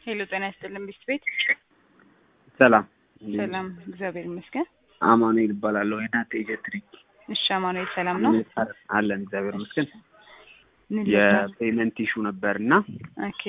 ሄሎ ጤና ይስጥልን ቢስት ቤት ሰላም ሰላም፣ እግዚአብሔር ይመስገን። አማኑኤል እባላለሁ። የእናንተ ኤጀንት ነኝ። እሺ አማኑኤል ሰላም ነው? አለን እግዚአብሔር ይመስገን። ምን ልርዳህ? የፔመንት ኢሹ ነበር እና ኦኬ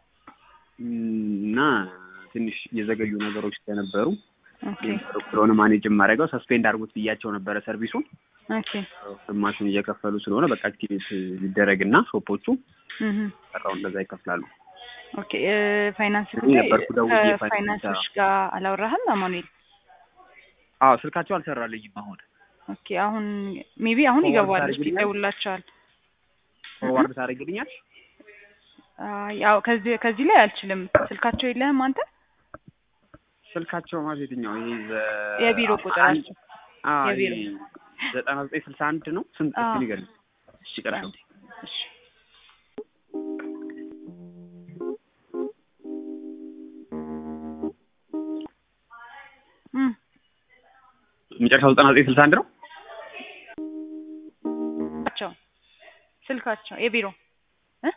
እና ትንሽ የዘገዩ ነገሮች ስለነበሩ ኦኬ ስለሆነ ማኔጅ የማደርገው ሰስፔንድ አድርጎት ብያቸው ነበረ ሰርቪሱን ኦኬ ግማሹን እየከፈሉ ስለሆነ በቃ አክቲቬት ሊደረግና ሾፖቹ እህ ቀራው እንደዛ ይከፍላሉ። ኦኬ እ ፋይናንስ እኔ ጉዳይ ነበርኩ ደውዬ ፋይናንስ ከፋይናንሶች ጋር አላወራህም አማኑኤል? አዎ ስልካቸው አልሰራልኝም አሁን ኦኬ አሁን ሜቢ አሁን ፎርዋርድ ይገባል፣ ታደርግልኛለህ? ይደውላቸዋል። ፎርዋርድ ታደርግልኛል? ያው ከዚህ ከዚህ ላይ አልችልም። ስልካቸው የለህም አንተ? ስልካቸው ማለት የትኛው ይሄ ዘ- የቢሮ ቁጥራቸው አዎ የቢሮ ይሄ ዘጠና ዘጠኝ ስልሳ አንድ ነው። ስንት አዎ። እስኪ ንገረኝ። እሺ ይቅርታ። አንዴ። እሺ እም መጨረሻው ዘጠና ዘጠኝ ስልሳ አንድ ነው። ስልካቸው ስልካቸው የቢሮ እ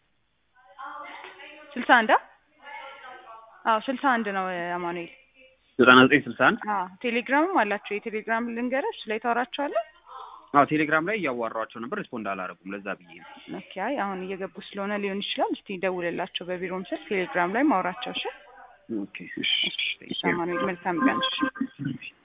ስልሳ አንድ አ? አዎ ስልሳ አንድ ነው አማኑኤል። ዘጠና ዘጠኝ ስልሳ አንድ አዎ ቴሌግራምም አላቸው። የቴሌግራም ልንገርህ እሱ ላይ ታወራቸዋለህ። አዎ ቴሌግራም ላይ እያዋራኋቸው ነበር፣ ሪስፖንድ አላደረጉም። ለዛ ብዬ ነው። ኦኬ አይ አሁን እየገቡ ስለሆነ ሊሆን ይችላል። እስቲ ደውልላቸው በቢሮም ስልክ ቴሌግራም ላይ ማውራቸው። እሺ ኦኬ እሺ እሺ አማኑኤል መልካም ቀን። እሺ